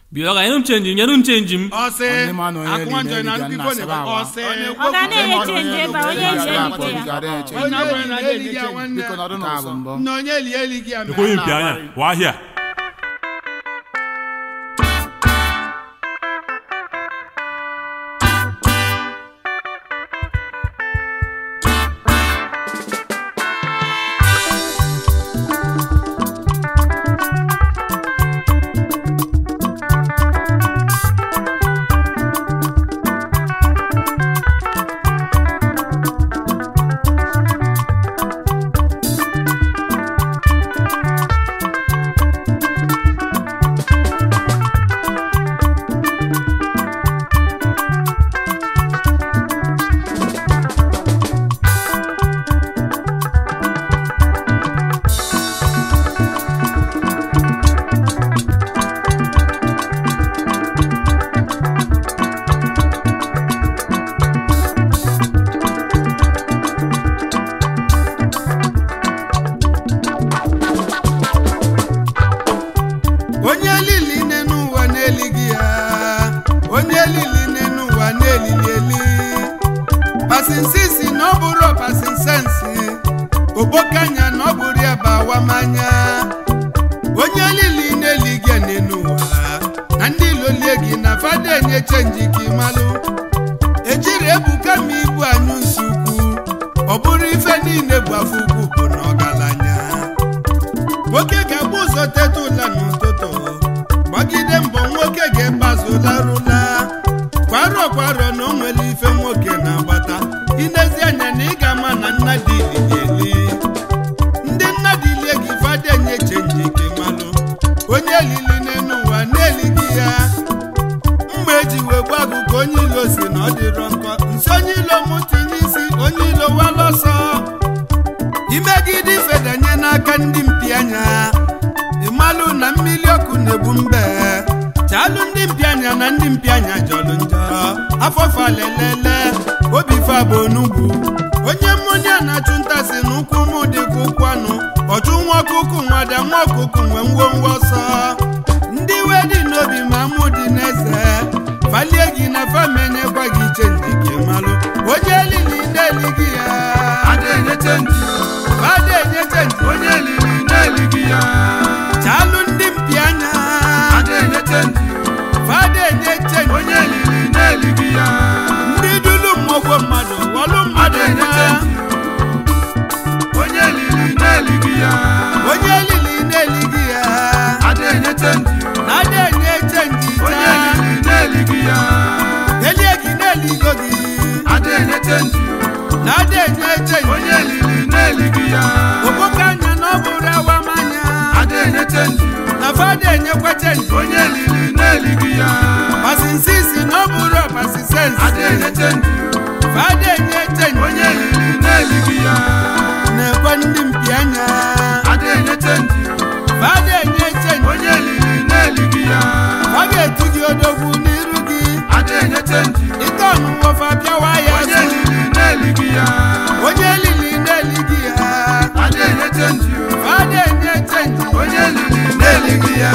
bịa ka nyere m chenji nyere m chenji m ọsị Onye ma na onye akwụkwọ eli njọ na na-eli nkịkọ ga na na-asaba ọsị Ọ ga na-enye chenji ebe a, onye Onye ji eli ebute ya. ga na-enye chenji. onye ọbụla na-eli gị ya nwanne Biko nọdụ n'ụsọ. na onye eli eli gị ya mere ekweghị mpi anya wa ahịa onye lili nne n'ụwa na-elighị ya onye lili nne n'ụwa na-elili eli pasinsisi na ọ bụrụ pasinsensi obokanya na ọ bụrụ ya bụ awamanya onye lili na-elighị ya nne n'ụwa na ndị lolie gị na fada enye chenji ka ịmalụ ejiri ebuka ma ibu anyụ nsukwu ọ bụrụ ife niile bụ afọ ukwu bụ na ọgaranya nwoke ga-agba ụzọ teta ụla n'ụtụtụ gbagide mbọ nwoke ga-egbazụlarụla kwarọ kwarọ na o nwere ife nwoke na-agbata inezi anya na ị ga-ama na nna dị ili ndị nna dị ilie gị fada enye chenji ka ịmalụ onye lili n'elu ụwa na-elighị ya mgbe eji wee gwa gụ ka onye ilo si na ọ dịrọ nkọ nsi onye ilo mụ tinye isi onye ilo walọsọ imegide ifedanye n'aka ndị mpi anya ịmalụ na mmiri ọkụ na-egbu mbe chalụ ndị mpi anya na ndị mpi anya jọlụ njọ afọfa lelele obi fa bụ onugbu onye mmụnya na-achụ ntasị na ụkwụ mụ dịka ụkwụ anụ ọchụ nwa ọkụkụ nwada nwa ọkụkụ nwe ngwongwo ọsọ ndị iwe dị n'obi ma mụ dị n'eze falie gị na famenyekwa gị chenji gị malụ onye elili na-elighị ya Ada enye chenji fada enye chenji onye liri na-elighị ya chalụ ndị mpi anya Ada enye chenji fada enye chenji onye liri na-elighị ya ndị dulu mmụọgwọ mmadụ wọlụ mmadụ Ada enye nwa chenji onye liri na-elighị ya onye elili na-elighị ya Ada enye chenji na-ada enye chenji onye taa liri na-elighị ya elie gị na-eligo gị Ada enye chenji na-ada enye chenji onye liri na-elighị ya oboke anya na ọ bụrụ awamanya Ada enye chenji na fada enyekwa chenji onye liri na-elighị ya pasinsisi na ọ bụrụ pasisensi Ada enye chenji fada enye chenji onye liri na-elighị ya na-ekwe ndị mpi anya Ada enye chenji fada enye chenji onye liri na-elighị ya ọ ga-etu gị odogwu n'iru gị Ada enye chenji ite ọnụnwọfa bịawa ya onye so liri na-elighị ya onye lili na-elighị ya Ada enye chenji fada enye chenji onye liri na-elighị ya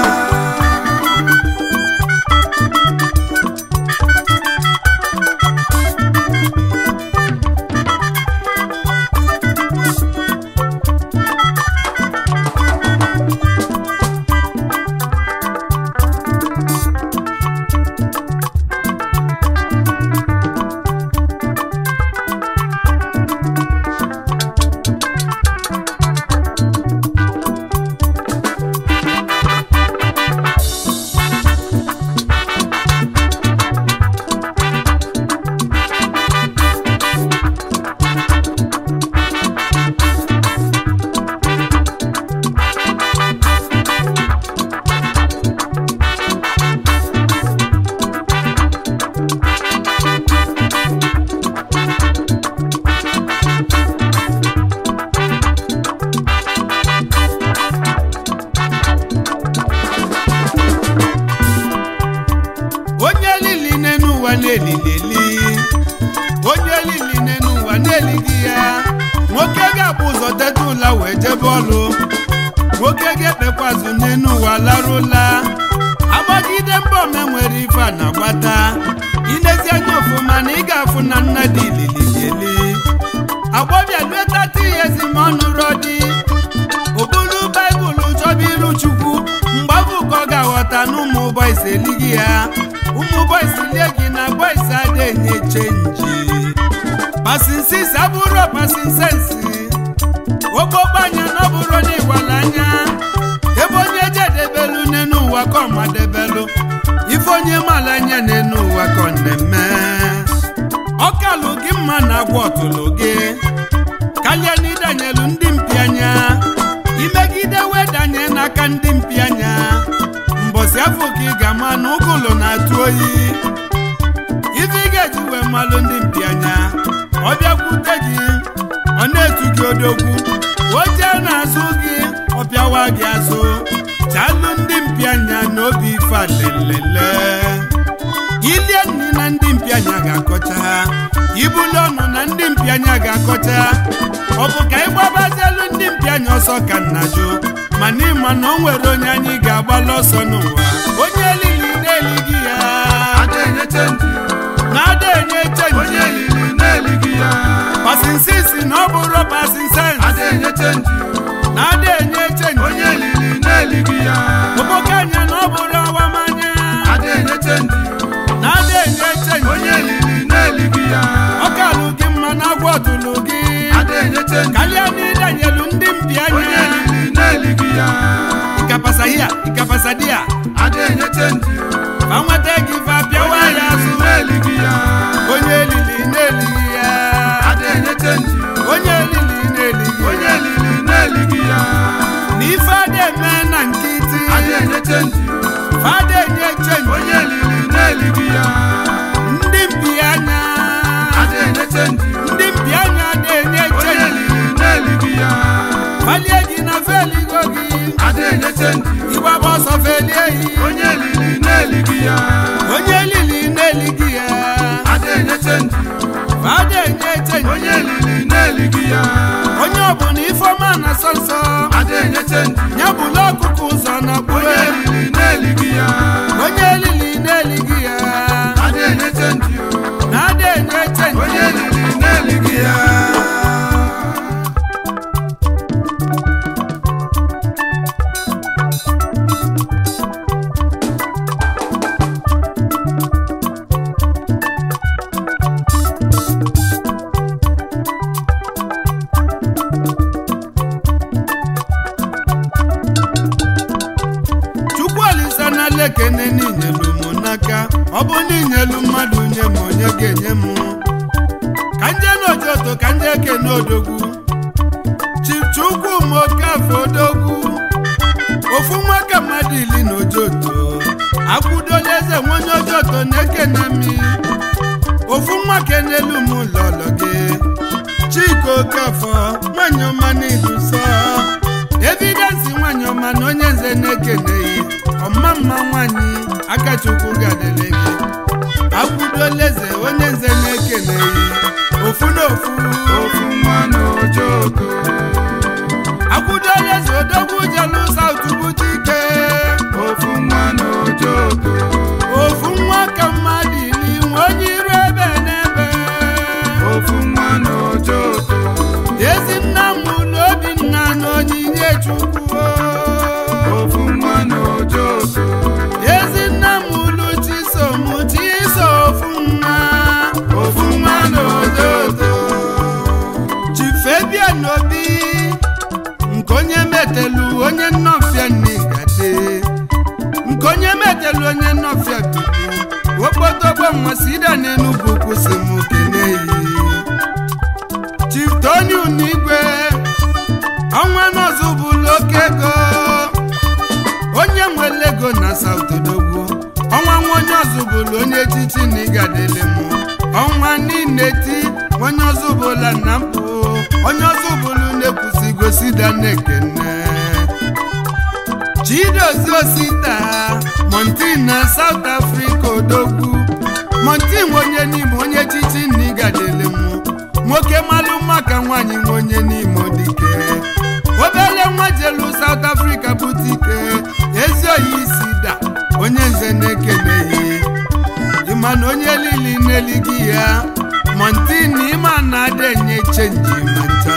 na-elili onye lili n'enu ụwa na-elighị ya nwoke ga-akpụ ụzọ teta ụla wee jebe ọlụ nwoke ga-ekpekwazụ n'enu ụwa larụla agbagide mba ome nwere ife a na-agbata inezi anya ọfụma na ị ga-afụ na nna dị ilili eli agbọbịa luetata ihe zi ma ọ nụrụ dị obulu baịbụl chọba iru chukwu mgbe afọ ka ọ ga-aghọta na ụmụ bọis elighị ya ụmụ bọis lie gị na bọis ada enye chenji pasinsis abụrụ pasinsensi okpokpo anya na ọ bụrụ na ịwala anya ebe onye jedebelu n'enu ụwa ka ọ madebelu ife onye mala anya n'enu ụwa ka ọ na-eme ọkalụ gị mma na agwa ọtụlụ gị kalịa na ịdanyelu ndị mpi anya imegide wedanye n'aka ndị mpi anya mbọsị afọ ka ị ga-ama na ụgụlụ na-atụ oyi ife ị ga-eji wee malụ ndị mpi anya ọ bịakwute gị ọ na-etu gị odogwu oche na-azụ gị ọ pịawa gị azụ chalụ ndị mpi anya na obi ife alelele ilie nri na ndị mpi anya ga-akọcha ha ibuli ọnụ na ndị mpi anya ga-akọcha ọ bụ ka ịgbabazielu ndị mpi anya ọsọ ka nna jụ mana ịma na o nwere onye anyị ga-agbalụ ọsọ n'ụwa onye elili na-elighị ya ada enye chenji na-ada enye onye chenji elili na-elighị ya pasinsisi na ọ bụrụ pasinsens ada enye chenji na-ada enye chenji onye elili na-elighị ya oboke anya na ọ bụrụ awamanya ada enye chenji na-ada enye chenji onye elili na-elighị ya ọkalụ gị mma na agwa ọtụlụ gị ada enye chenji kalịa na ịdanyelu ndị mpi onye anya elili na-elighị ya ikapasa hia ikapasa dia ada enye chenji fa nweta gị fa pịawa onye ya elili azụ na-elighị ya onye elili na-elighị ya ada enye chenji onye elili na-elighị onye ya elili na-elighị ya na ife ada eme na nkịtị ada enye chenji fada enye chenji onye elili na-elighị ya ndị mpi anya ada enye chenji ndị mpi anya na-enye onye chenji elili na-elighị ya falie gị na feligo gị ada enye chenji ịgbaba ọsọ felie yi onye elili na-elighị ya onye elili na-elighị ya ada enye chenji fada enye chenji onye elili na-elighị ya onye ọbụla ifeọma na nsọ nsọ ada enye chenji ya bụla ọkụkụ ụzọ na onye gbue elili na-elighị ya onye elili na-elighị ya ada enye chenji na ada enye chenji onye elili na-elighị ya chukwu olisa na lekene n'inyelu m n'aka ọ bụ n'inyelu mmadụ nye m onye ga-enye m ka nje n'ojoto ka nje kene odogwu chukwu m okafọ odogwu ofu nwa ka mmadụ ili na ojoto akwụdola eze nwonye ojoto na-ekene mi ofu nwa kenelu m lọlọ gị chika okafọ nwanyị ọma n'iduso evidensi nwanyị ọma na onye nze na-ekeneghị ọma mma nwanyị akachukwu gadele gị akwụdola eze onye nze na-ekeneghị ofu na ofu ofu nwa n'ojoto akwụdola eze odogwu jelu saut bute ike ofu nwa n'ojoto ofu nwa ka mmadụ ili nwe onye iru ebe n'ebe ofu nwa n'ojoto ezi nna m ụlọ obinna na onyinye chukwu ofu nwa n'ojoto ezi nna m ụlọ chisom chiso ofu nwa ofu nwa n'ojoto chifebia n'obi nke onye metelu onye nnọfịa n'igade nke onye metelu onye nnọfịa bibu okpotogbo nmasida n'enugwu kwụsị m keneyi chief tony unigwe ọnwa nọzụ bụlụ oke ego onye nwere ego na sautodogwu ọnwa nwa onye ọzụbụlụ onye echichi na ịgadele m ọnwa niile ti onye ọzụbụla na mpụ onye ọzụbụlụ na-ekwusigo sida na-ekene chidozie osita montin na south africa odogwu montin nwe onye n'ime onye echichi na ịgadele m nwoke malụ mma ka nwaanyị nwe onye n'ime dike obele nwa jelu south africa bute ike ezi oyi isi da onye nze na-ekeneghị ịma na onye lili na-elighị ya montin ịma na ada enye chenji ma ncha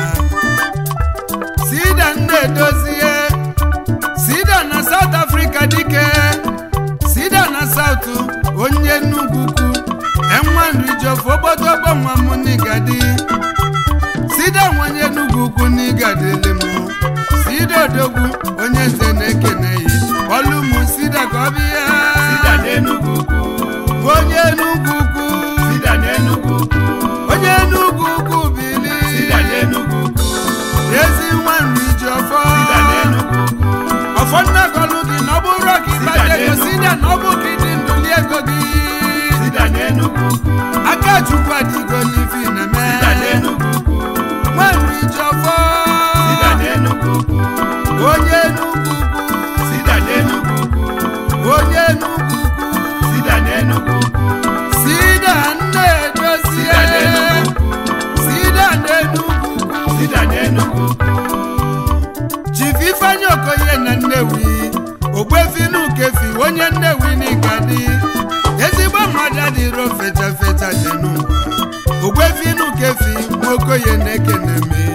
sida nna-edozie sida na south africa dike sida na south onye nnukwu enwanrijofu ogbodogbo nwa m n'igadi sida nwanye nnukwu ukwu n'igadili m sida odogwu onye nze na-ekeneghị ọlụmụ sida ka ọ bịa Sida n'Enugu ukwu. onye nnukwu ukwu Sida n'Enugu ukwu. onye nnukwu ukwu bili Sida n'Enugu ukwu. ezi nwanrijiọfọ Sida n'Enugu ukwu. ọfọ nnagọlụ gị na ọ bụrụ ka ịkpata ego sida na ọ bụ ka ịdị ndụli ego gị Sida n'Enugu ukwu. aka chukwu adịgo n'ifi na-eme Sida n'Enugu ukwu. nwanrijiọfọ Sida n'Enugu ukwu. onye nnukwu ukwu Sida n'Enugu ukwu. onye nnukwu ukwu Sida n'Enugu ukwu. sida nna-edozie Sida n'Enugu ukwu. sida na-enugwu ukwu Sida n'Enugu ukwu. chief ifeanyi okoye na nnewi ogbefinu-kefi onye nnewi n'igadi ezigbo mmadụ adịro fecha fecha dị n'ụwa ogbefinu-kefi nwokoye na-ekene me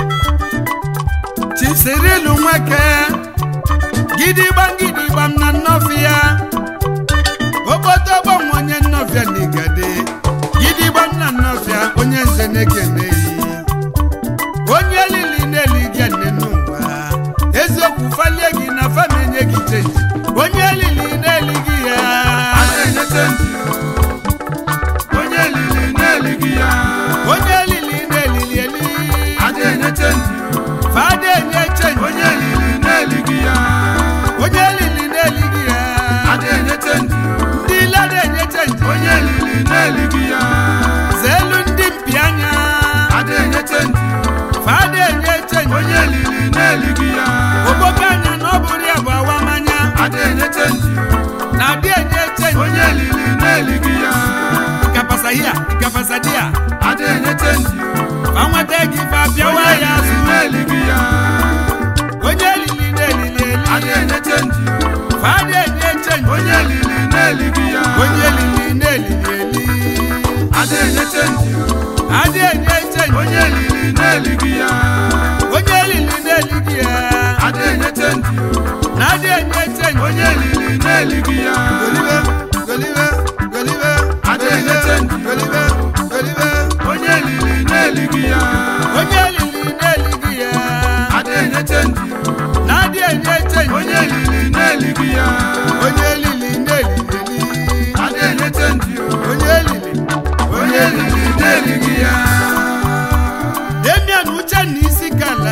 chief sirilu nweke gidigbam gidigbam na nnọfịa ogbotogbo onye nnọfịa n'igadi gidigbam na nnọfịa onye nze na-ekeneghị onye lili na-eli gị nne n'ụwa eziokwu falie gị na fam enye gị chenji onye lili na-eli gị ya A na-enye chenji o. Onye lili na-elighị ya. onye lili na-elili eli A na-enye chenji o. fada enye chenji Onye lili na-elighị ya. onye lili na-eli gị ya A na-enye chenji o. ndị ile na-enye chenji Onye lili na-elighị ya. zeelu ndị mpi anya A na-enye chenji o. fada enye chenji Onye lili na-elighị ya. ogboke anya na ọ bụrụ ya bụ awamanya A na-enye chenji o. na adị enye chenji Onye lili na-elighị ya. kapasa hia kapasa dia A na-enye chenji o. fa nweta gị fa bịawa Onye ya lili azụ na-elighị ya. onye lili na-elili A eli na-enye chenji o. fada enye chenji Onye lili na-elighị ya. onye lili na-elili eli A na-enye chenji o. adị enye chenji Onye lili na-elighị ya. onye lili na-eligi ya A na-enye chenji o. na adị enye chenji Onye lili na-elighị ya. golibe golibe golibe A na-enye chenji o. golibe golibe Onye lili na-elighị ya. onye lili na-eligi ya A na-enye chenji o. na adị enye chenji Onye lili na-elighị ya. onye lili na-elili eli A na-enye chenji o. onye lili Onye lili na-elighị ya. demian uchenna isi kala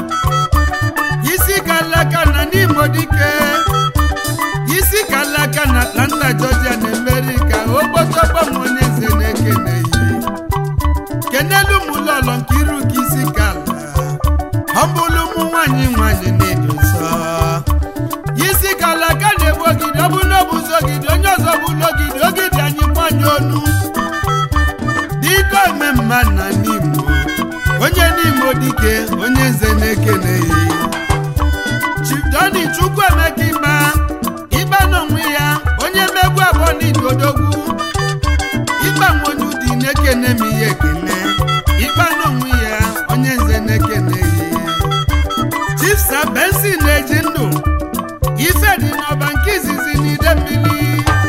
isi kala ka na n'imo dike isi kala ka na atlanta georgia na amerika okpotokpo m onye nze na-ekeneghị kenelu m ụlọọlọ nke iru ka isi kala ọbụlụ ụmụ nwanyị nwanyị na-edo nsọ isi kala ka na-egbu ogidi ọ bụ na ọ bụ ụzọ ogidi onye ọzọ bụ ụlọ ogidi ogidi anyị kwanye onu dike ome mma na n'imo onye n'imo dike onye nze na-ekeneghị chidoni chukwuemeka ịba ịba n'onwe ya onye mmegbu abụọ n'idodogwu ịba nwonye ụdị na-ekene m ihe ekene ịba n'onwe ya onye nze na-ekeneghị chifsa bensi na-eji ndụ ife dị n'ọba nke izizi n'ide mmiri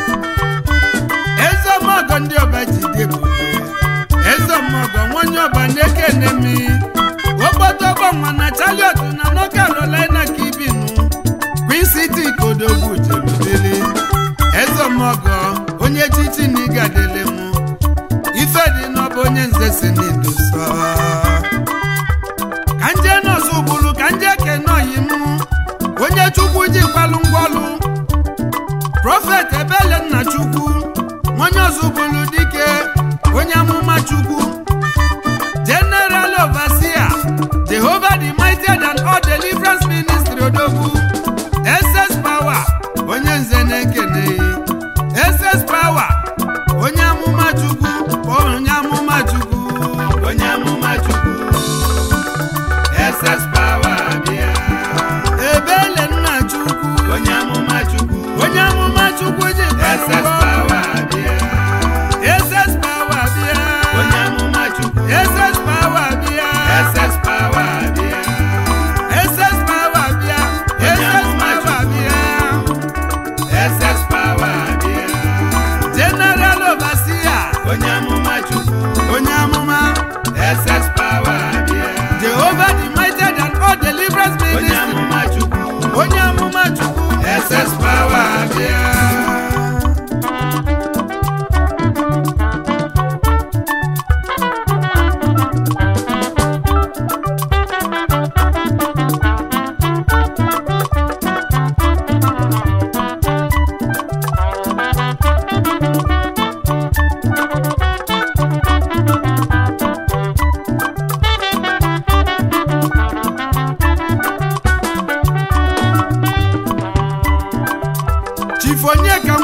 ezemọgọ ndị ọba ji dị ebube ezemọgọ nwonye ọba na-ekene mi ogbotogbo nwa na chariot na north carolina ka ibinu queen city kodogwu jerubele ezemọgọ onye chichi na ịgadele mụ ife dị n'ọba onye nze si n'idosa ka nje nọọsụ gburu ka nje kene oyi mụ onye chukwu ji kwalụ ngwọlụ prọfet ebele nna chukwu onye ọzụbụlụ dike onye amụma chukwu general overseer jehovah the mighty and all deliverance ministry odogwu ss power onye nze na-ekene ss power onye amụma chukwu onye amụma chukwu onye amụma chukwu ss power bịa ebele nna chukwu onye amụma chukwu onye amụma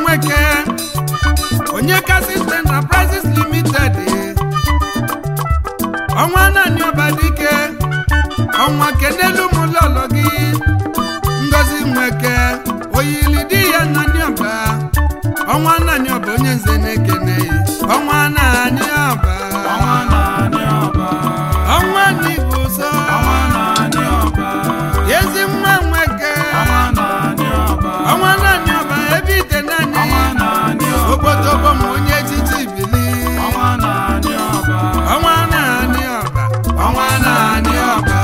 nweke onye kasị enterprises limited ọnwa naanị ọba dike ọnwa kenelu m lọlọ gị ngozi nweke oyili di ya naanị ọba ọnwa naanị ọba onye nze na-ekene ọnwa naanị ọba ọnwa naanị ọba ọnwa n'igbo ụzọ ọnwa naanị ọba ezi nwa nweke ọnwa naanị ọba ọnwa naanị ọba ebe ite naanị ọnwa naanị ọba obodobo m onye echichi bili ọnwa naanị ọba ọnwa naanị ọba ọnwa naanị ọba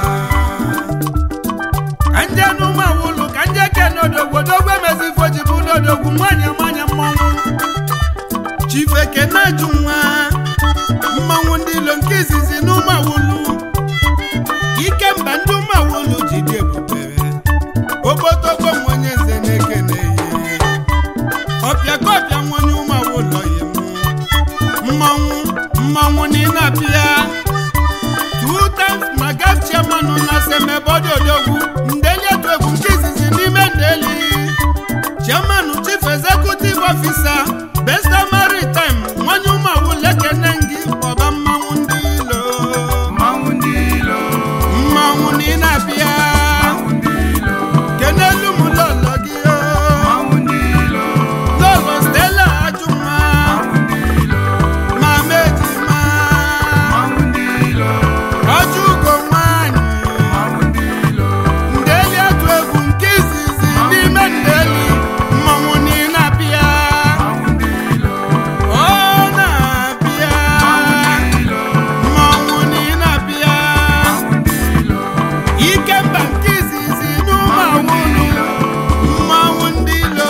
ka nje n'ụmụ awụlụ ka nje ke n'odogwu odogwu emezi fojibu n'odogwu nwanyị nwanyị mmọnwụ chifeke na-ajụ nwa mmọnwụ ndị ilo nke izizi n'ụmụ awụlụ ike mba ndị ụmụ awụlụ ji dị ebube obodobo m onye nze na-ekene ihe ọpịa ka ọpịa nwonye ụmụ awụlọ ya mụ mmanwụ mmanwụ n'ile abịa two times maga chairman na semebodi odogwu ndeli etu egwu nke izizi n'ime ndeli chairman chief executive officer besta maritime nwanye ụmụawụ lekene ngị ọba mmanwụ ndị ilo mmanwụ ndị ilo mmanwụ n'ile abịa mmanwụ ndị ilo kenelu m lọlọ gị o mmanwụ ndị ilo lọlọ stela ajụma mmanwụ ndị ilo mama ejima mmanwụ ndị ilo ọjọ ugo nwanyị mmanwụ ndị ilo ndeli atụ egwu nke izizi n'ime ndeli mmanwụ niile abịa mmanwụ ndị ilo ọ na-abịa ilo mmanwụ niile abịa mmanwụ ndị ilo ike mba nke izizi n'ụmụ awụlụ mmanwụ ndị ilo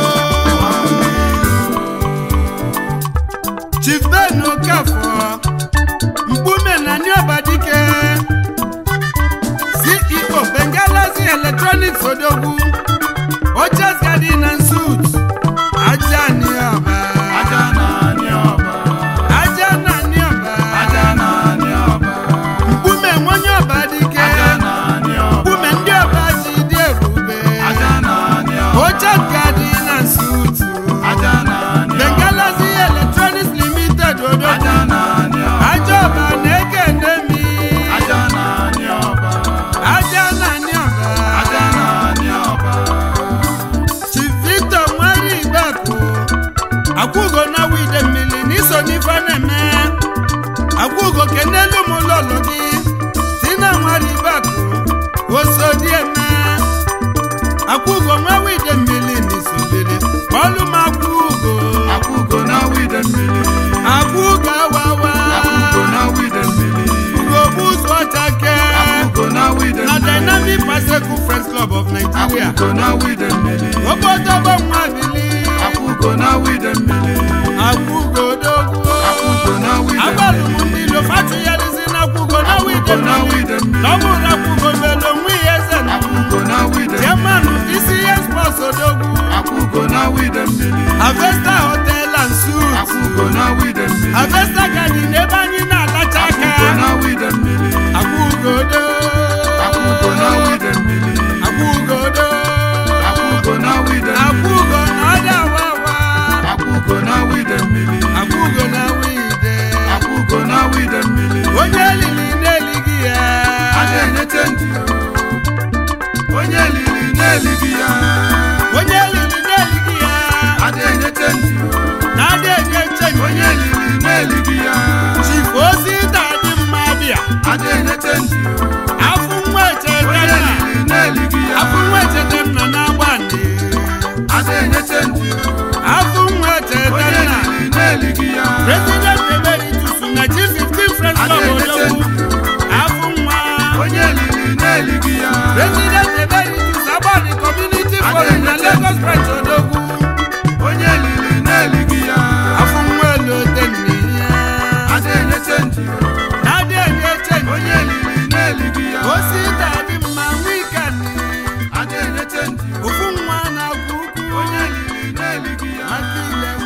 chief ben okafọ mkpume na niobadike ceo bengalazi electronics odogwu oches garden and suits aja niọba aja naanị ọba aja na niọba aja naanị ọba mkpume nwonye ọba dike aja naanị ọba mkpume ndị ọba ji dị ebube aja naanị ọba oches garden and suits aja naanị ọba bengalazi electronics limited odogwu aja naanị ọba aja ọba na-ekene mi aja naanị ọba aja na niọba aja naanị ọba Chief Victor nwere igbapụ akwụgo na wide mmiri n'iso n'ife na-eme akwụgo kenelu m lọlọ gị si na nwere igbapụ osodi eme akwụgo nwa wide mmiri n'iso lele ọlụ m akwụgo akwụgo na wide mmiri akwụgo awawa akwụgo na wide mmiri ugogbu ụzọ ọchake akwụgo na wide na mmiri Dynamic Bicycle Friends Club of Nigeria akwụgo na wide mmiri obodobo nwa bili akwụgo na wide mmiri akwụgo dogwo akwụgo na wide agbalụ m mmiri ndị ilo fatụgharizi na akwụgo na wide akwụgo na mmiri wide mmiri n'ọbụrụ akwụgo melo nwe ihe eze na akwụgo na wide jemanụ isi ihe spọs odogwu akwụgo na wide mmiri avesta hotel and suits akwụgo na wide mmiri avesta garden ebe anyị na-alacha aka akwụgo na wide mmiri akwụgo do akwụgo na wide mmiri akwụgo do akwụgo na wide mmiri akwụgo na ọdị awawa akwụgo na wide mmiri akwụgo na wide akwụgo na wide mmiri onye lili na-elighị ya a na-enye ndị onye liri na-elighị ya onye lili na-elighị ya a na-enye ndị na-adị enye chenji onye liri na-elighị ya chief ozi dị mma bịa a na-enye ndị afụ nwa echete onye nna liri na-elighị ya afụ nwa echete nna na-agba ndị a na-enye ndị afụ nwa echete onye nna liri na-elighị ya president emeritus na chief 15 friends a club na-enye odogwu ndị afụ nwa onye liri na-elighị ya president emeritus agbani community forum na lagos branch odogwu onye liri na-elighị ya afụ nwa elote nne ya a na-enye ndị na-adị enye chenji onye liri na-elighị ya osi dị mma wikend a na-enye ndị ofu nwa na-agwụ ukwu onye liri na-elighị ya aka ile